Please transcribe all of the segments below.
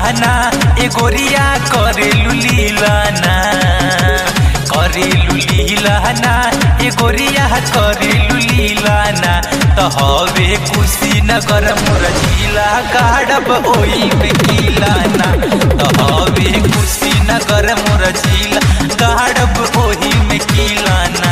ना ए गोरिया करेलू लीला ना करेलू लीला ना ए गोरिया करेलू लीला ना तो हवे कुशीनगर मोर जिला गाड़ब ओई में किला ना तो हवे कुशीनगर मोर जिला गाड़ब ओही में किला ना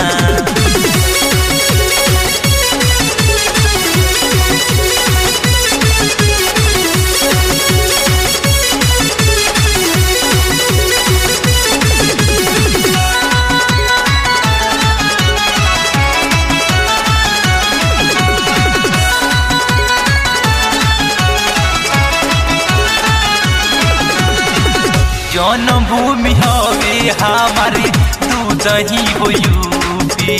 जन्मभूमि हवे हमारे दूध ही हो यूपी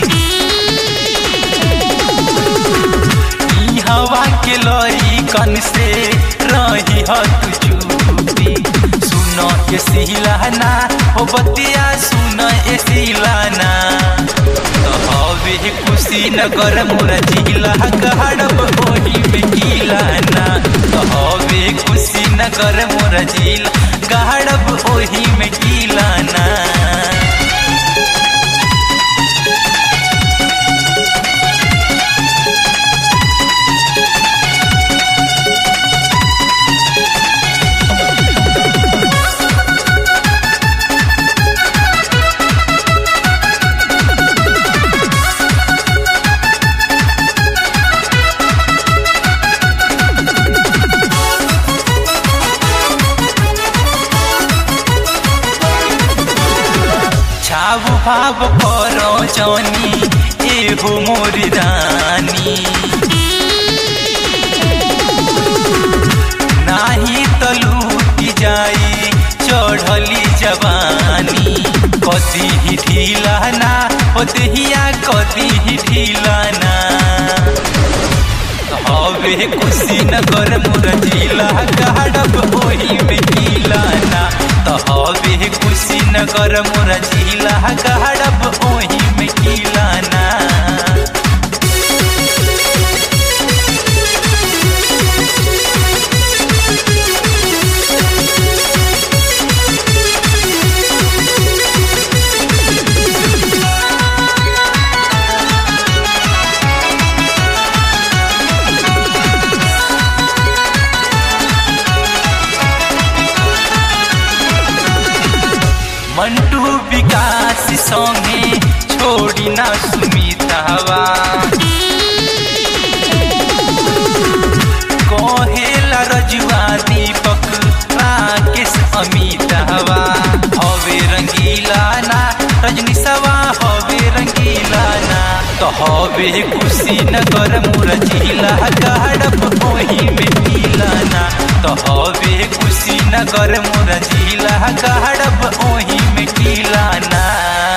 ई हवा के लई कन से रही हत चूपी सुन ए सिलाना हो बतिया सुन ए सिलाना तो हवे कुशीनगर मोर जिला गहड़ब ओही में किलाना तो हवे कुशीनगर मोर जिला गहड़ब ओही में किलाना छाव भाव करो जनी एहो मोरी रानी नाही त लूटी जाई चढ़ली जवानी कदी ही ढीला ना ओदहिया कदी ही ढीला ना हवे कुशीनगर मोर जिला गाड़ब ओही में किला ना तो हवे कुशीनगर मोर जिला गाड़ब ओही में किला ना मंटू विकास संगे छोड़ी ना सुमितावा कहेला रजुआ दीपक राकेश अमितावा हवे रंगीला ना रजनी सवा हवे रंगीला ना तो हवे कुशीनगर मोर जिला गाड़ब ओही में पीला ना तो हवे कुशीनगर मोर जिला गाड़ब ओही में किला ना